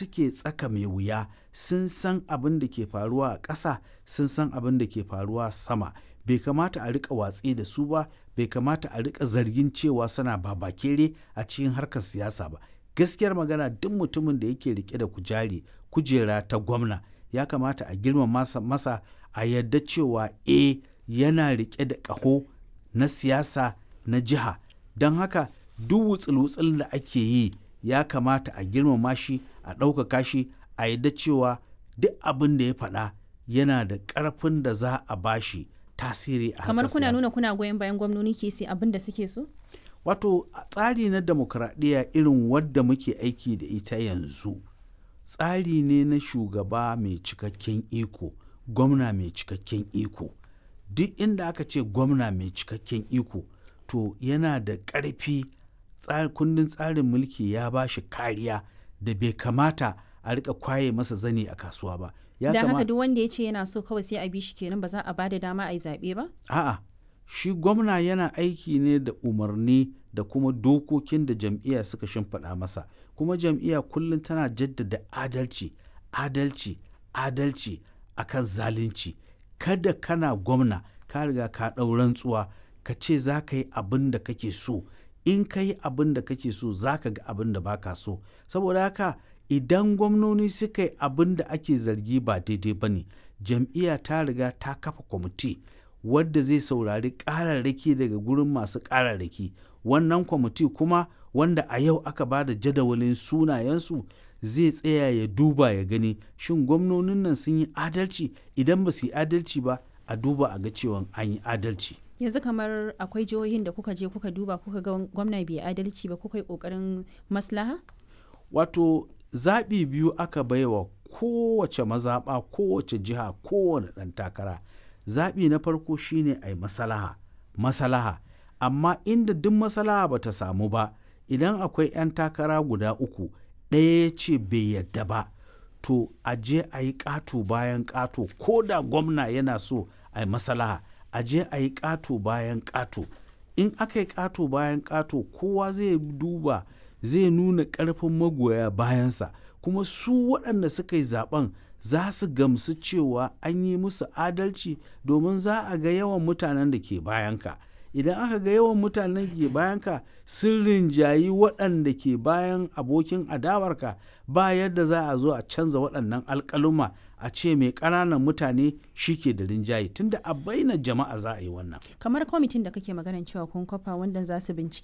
suke tsaka mai wuya sun san abin da ke faruwa a ƙasa sun san abin da ke faruwa sama bai kamata a rika watsi da su ba bai kamata a rika zargin cewa suna babakere a cikin harkar siyasa ba gaskiyar magana duk mutumin da yake rike da kujari kujera ta gwamna ya kamata a girma masa, masa a yadda cewa e yana rike da ƙaho na siyasa na jiha don haka duk wutsul-wutsul da ake yi ya kamata a girmama shi a ɗaukaka shi a yadda cewa duk abin da ya faɗa yana da ƙarfin da za a bashi tasiri a kamar harkar kuna siyasa. nuna kuna goyon bayan gwamnoni ke sai abin da suke so wato a tsari na demokradiyya irin wadda muke aiki da ita yanzu tsari ne na shugaba mai cikakken iko gwamna mai cikakken iko duk inda aka ce gwamna mai cikakken iko to yana da ƙarfi tsa- kundin tsarin mulki ya ba shi kariya da bai kamata a rika kwaye masa zane a kasuwa ba ya don haka kama- duk wanda ya ce yana so kawai sai a bi shi kenan ba za a ba da dama a yi zaɓe ba A'a, shi gwamna yana aiki ne da umarni da kuma dokokin da jam'iyya suka shimfiɗa masa, kuma jam'iyya kullum tana jaddada adalci, adalci, adalci akan zalunci. Kada kana gwamna, ka riga ka ɗau rantsuwa, ka ce za ka yi abin da kake so. In ka yi abin da kake so, za ka ga abin da baka so. Saboda haka, idan gwamnoni suka yi abin da ake zargi ba daidai ba ne, jam'iyya ta riga ta kafa kwamiti. wadda zai saurari ƙararraki daga gurin masu ƙararraki wannan kwamiti kuma wanda a yau aka ba da jadawalin sunayensu zai tsaya ya duba ya gani shin gwamnonin nan sun yi adalci idan ba su yi adalci ba a duba a ga cewa an yi adalci yanzu kamar akwai jihohin da kuka je kuka duba kuka ga gwamna bai adalci ba kuka yi ƙoƙarin maslaha wato zaɓi biyu aka baiwa kowace mazaɓa kowace jiha kowane ɗan takara zaɓi na farko shine a yi masalaha masalaha amma inda duk masalaha ba ta samu ba idan akwai 'yan takara guda uku ɗaya ya ce bai yadda ba to a je a yi ƙato bayan ƙato ko da gwamna yana so a yi masalaha a je a yi ƙato bayan ƙato in aka yi ƙato bayan ƙato kowa zai duba zai nuna ƙarfin magoya bayansa kuma su waɗanda suka yi zaben za su gamsu cewa an yi musu adalci domin za a ga yawan mutanen da ke bayanka idan aka ga yawan mutanen da ke bayanka sun rinjayi waɗanda ke bayan abokin adawarka ba yadda za a zo a canza waɗannan alƙaluma a ce mai ƙananan mutane shi ke da rinjaye tunda a baina jama'a za a yi wannan kamar kwamitin da kake maganan cewa kun kafa wanda za su bincike